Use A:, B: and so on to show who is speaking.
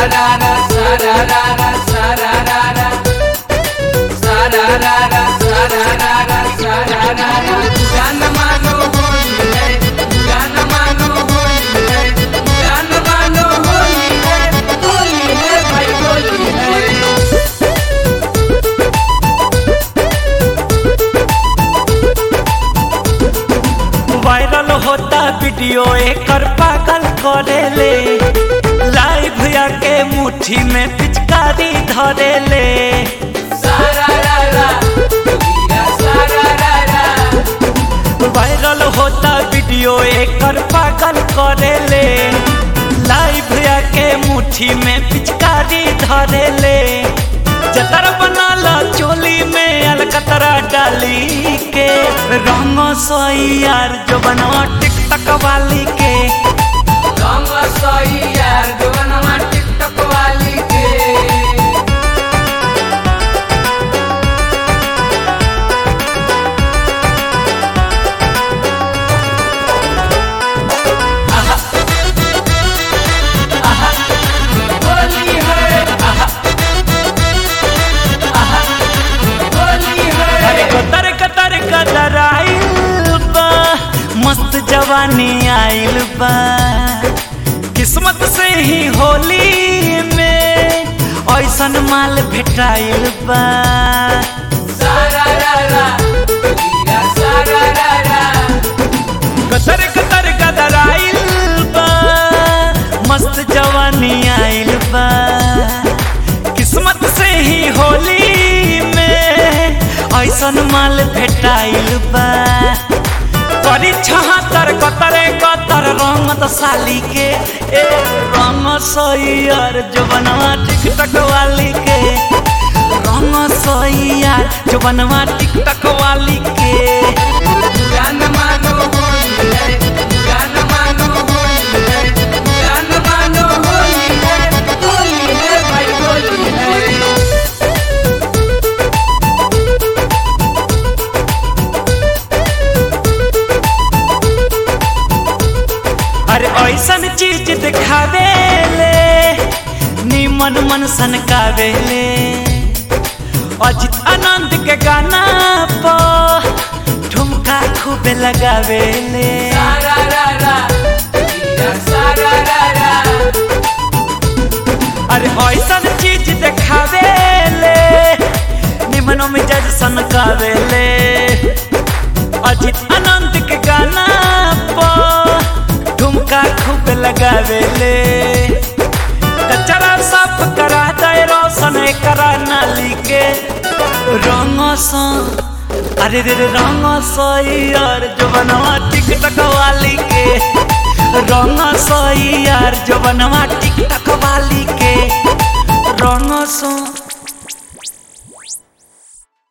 A: Sararara, sararara, sararara. Sararara, sararara, sararara. जान मानो होली है, जान मानो होली है, जान मानो होली है, होली है भाई होली है।
B: वायरल होता वीडियो एकर पागल करेले लाइव आके मुट्ठी में पिचकारी धरेले
A: सारारारा, जोगीरा सारारारा।
B: वायरल होता वीडियो एकर पागल करेले लाइव आके मुट्ठी में पिचकारी धरेले जतर बनाला चोली में अलकतरा डाली के रंग सोई यार जो बनवा टिकटक वाली के
A: रंग सोई यार जवनमा टिकटॉक वाली के होली है होली
B: अरे
A: है
B: कतर कतर कतर आइल बा मस्त जवानी आइल बा किस्मत से ही होली में ऐसन माल भेटाइल बा
A: सारारारा, जोगीरा सारारारा।
B: कतर कतर कतर आइल बा मस्त जवानी आइल बा किस्मत से ही होली में ऐसन माल भेटाइल बा करी छहत्तर कतरे कतर रंगत साली के ए रंग सैयर जो बनवा टिकटक वाली के रंग सैयर जो बनवा टिकटक वाली के
A: जान मानो होली है, जान मानो होली है, जान मानो होली है, होली है भाई होली है।
B: अरे ऐसन चीज दिखावे ले निमन मन सनकावेले अजित आनंद के गाना पर ठुमका खूबे लगावेले
A: सारारारा, जोगीरा सारारारा।
B: अरे ऐसन चीज दिखावे ले निमन मिजाज सनकावेले अजित आनंद के गाना पर ठुमका खूब लगावेले कचरा साफ करा दे रोशन करा नाली के रंग सा अरे रे रे रंग सैयर जो बनवा टिकटक वाली के रंग सैयर जो बनवा टिकटक वाली के रंग सा